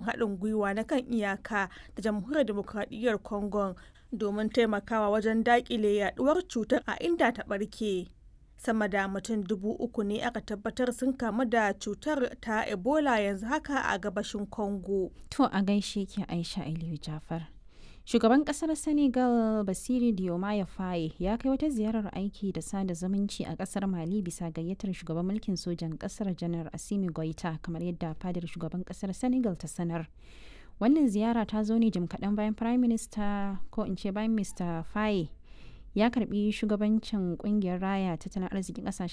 haɗin gwiwa na kan iyaka da jamhuriyar demokradiyyar congo domin taimakawa wajen daƙile yaduwar cutar a inda ta ɓarke sama da mutum dubu uku ne aka tabbatar sun kamu da cutar ta ebola yanzu haka a gabashin congo to a gaishe ki aisha aliyu jafar shugaban kasar senegal basiri diomaye faye ya kai wata ziyarar aiki da sada zumunci a kasar mali bisa gayyatar shugaban mulkin sojan kasar janar asimi goita kamar yadda fadar shugaban kasar senegal ta sanar wannan ziyara ta zo ne jim kaɗan bayan prime minister ko in ce bayan mr faye ya karbi shugabancin kungiyar raya tattalin arzikin kasashen